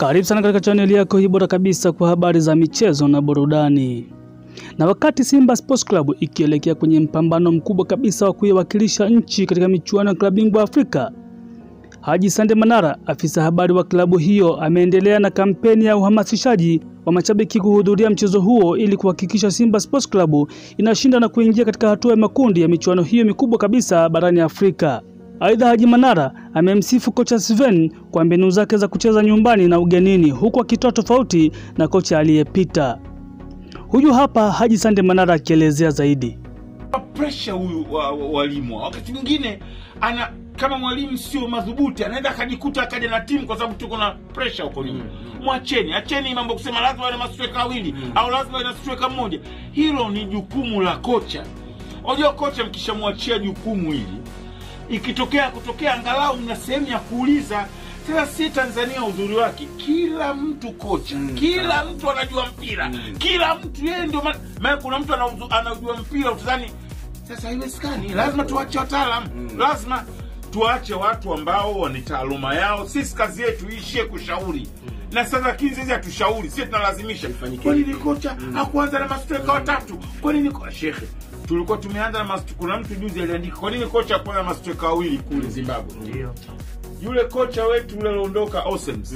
Karibu sana katika chaneli yako hii bora kabisa kwa habari za michezo na burudani. Na wakati Simba Sports Club ikielekea kwenye mpambano mkubwa kabisa wa kuiwakilisha nchi katika michuano ya klabu bingwa Afrika, Haji Sande Manara, afisa habari wa klabu hiyo, ameendelea na kampeni ya uhamasishaji wa mashabiki kuhudhuria mchezo huo ili kuhakikisha Simba Sports Club inashinda na kuingia katika hatua ya makundi ya michuano hiyo mikubwa kabisa barani Afrika. Aidha, Haji Manara amemsifu kocha Sven kwa mbinu zake za kucheza nyumbani na ugenini huku akitoa tofauti na kocha aliyepita. Huyu hapa Haji Sande Manara akielezea zaidi. Presha huyu wa, wa, walimu wakati mwingine ana kama mwalimu sio madhubuti anaweza akajikuta akaja na timu kwa sababu tuko na presha huko nyuma. Mwacheni, acheni mambo kusema lazima ana mastweka wawili au lazima ana mastweka mmoja. Hilo ni jukumu la kocha. Unajua kocha, mkishamwachia jukumu hili, ikitokea kutokea, angalau mna sehemu ya kuuliza. Sasa si Tanzania uzuri wake, kila mtu kocha, kila mtu anajua mpira, kila mtu yeye ndio maana maana kuna mtu anauzu- anajua mpira utadhani sasa haiwezekani. Lazima tuache wataalam, lazima tuache watu ambao wana taaluma yao. Sisi kazi yetu iishie kushauri na sasa, lakini sisi hatushauri, sisi tunalazimisha. Kwa nini kocha hakuanza na mastreka watatu? Kwa nini ko- shekhe, tulikuwa tumeanza na mastu, kuna mtu juzi aliandika, kwa nini kocha hakuanza na mastreka wawili kule Zimbabwe? Yule kocha wetu yule aliondoka Osems,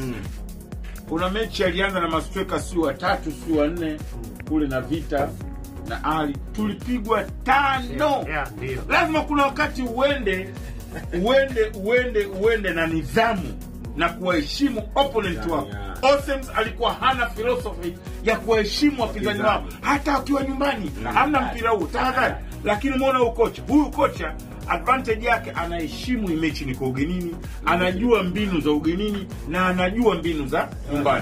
kuna mechi alianza na mastreka si watatu si wanne kule na Vita na Ali, tulipigwa tano. Yeah, ndio. Lazima kuna wakati uende uende uende uende na nidhamu na kuwaheshimu opponent wako. Osems alikuwa hana philosophy ya kuwaheshimu wapinzani wao, hata akiwa nyumbani hamna mpira huu, tahadhari. Lakini umeona huyu kocha, huyu kocha advantage yake anaheshimu hii mechi niko ugenini, anajua mbinu za ugenini na anajua mbinu za nyumbani.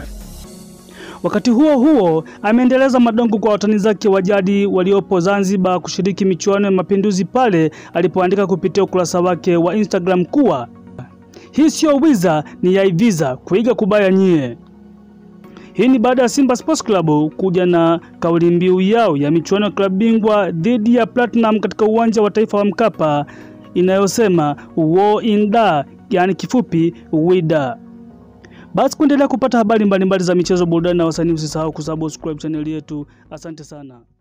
Wakati huo huo, ameendeleza madongo kwa watani zake wa jadi waliopo Zanzibar kushiriki michuano ya Mapinduzi pale alipoandika kupitia ukurasa wake wa Instagram kuwa hii sio wiza, ni yaiviza kuiga kubaya nyie. Hii ni baada ya Simba Sports Club kuja na kauli mbiu yao ya michuano ya klabu bingwa dhidi ya Platinum katika uwanja wa taifa wa Mkapa inayosema war in da, yani kifupi wida. Basi kuendelea kupata habari mbalimbali za michezo, burudani na wasanii, usisahau kusubscribe chaneli yetu. Asante sana.